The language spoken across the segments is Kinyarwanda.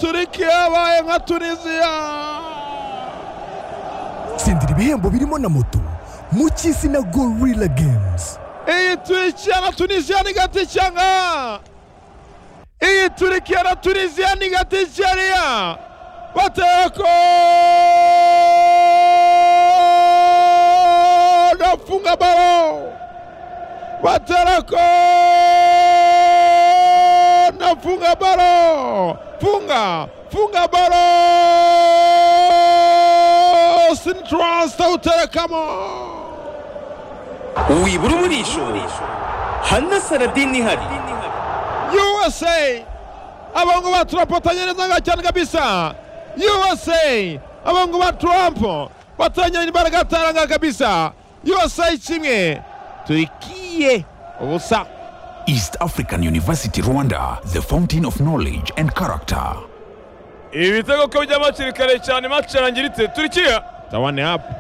turiki yabaye nka tunisiya tsindira ibihembo birimo na moto mu cy'izina gorilla games iyi turikiya na tunisiya ni gati cyanga iyi turikiya na tunisiya ni gati cyariya bateko nafunga balo baterako nafunga balo funga funga balo sintransa uterekamo wibura umurisho hano saradini ihari USA abongo ba Trump batanyereza cyane kabisa USA abongo ba Trump batanyera imbaraga taranga kabisa USA kimwe tuikiye ubusa East African University Rwanda, the fountain of knowledge and character. ibitego ko bijya hakiri kare cyane mace irangiritse turikiya tawane hapa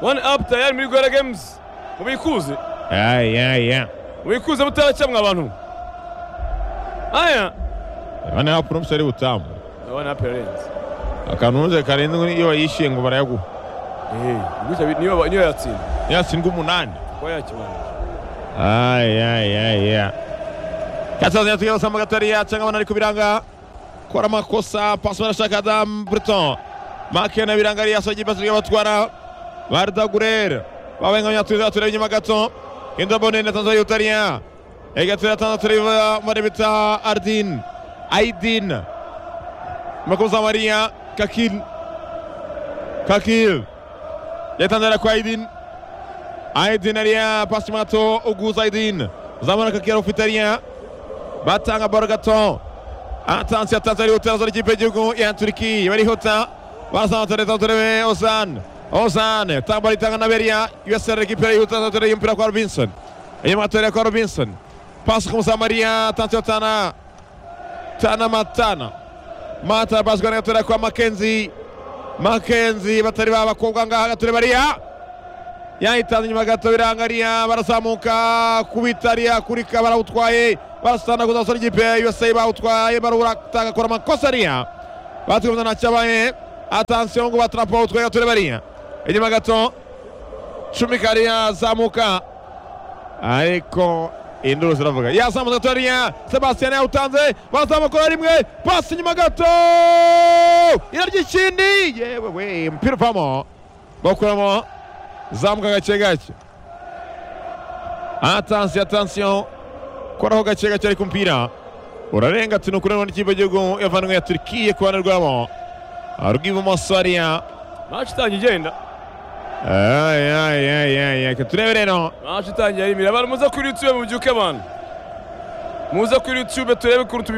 wani apu tayari muri rwanda gemuzi mubikuze aya ya mubikuze mutaracyamwa abantu aya tawane hapa n'umusore butamu ndabona perenzi akanuze karindwi iyo yishiye ngo barayaguha niyo niyo yatsinda yatsindwa umunani kuba yakibanje ayayaya yatanzaniya tukibasa mu gatoriya cyangwa abana ari kubiranga kora amakosa pasi barashaka adam briton make na biranga ari yasoje ibasi ry'abatwara bardagurere babaye nka nyatuza turebe inyuma gato indabone na tanzaniya utariya egatura tanzaniya tureba marebita ardin aidin makuza mariya kakil kakil yatanzaniya kwa aidin Aydin Aliya pasi mato Uguza Aydin zamana kakira ufite Aliya batanga baro gato atansiyo Tanzania utazana ikipe y'igihugu ya Turiki barihuta barasana tureta turebe Ozan Ozan tamba itanga na Beria USR recupera yuta turebe mpira kwa Robinson inyuma atorera kwa Robinson pasi kumsa Maria atansiyo tana tana matana mata pasi kwa gatorera kwa Mackenzie Mackenzie batari b'abakobwa ngaha gatoreba Aliya yahitanze inyuma gato birangariya barazamuka kubitariya kurika barawutwaye barasana gusa basore ikipe ya USA bawutwaye barawutanga akora amakosa ariya batukumva ntacyabaye atansiyo ngo batrapo bawutwaye gato bariya inyuma gato shumika ariya azamuka ariko induru ziravuga yazamutse gato ariya Sebastian yawutanze barazamukora rimwe pasi inyuma gato irarya ikindi yewe we umupira uvamo bakuramo zamuka gake gake atansiyo atansiyo koraho gake gake ariko umupira urarenga ati ni ukuri n'ubundi ikipe y'igihugu yavanwe ya turikiye ku ruhande rwabo rw'ibumoso hariya mace itangiye igenda ayayayaya reka turebe rero mace itangiye ari imbere abantu muze kuri yutube mubyuke abantu muze kuri yutube turebe ukuntu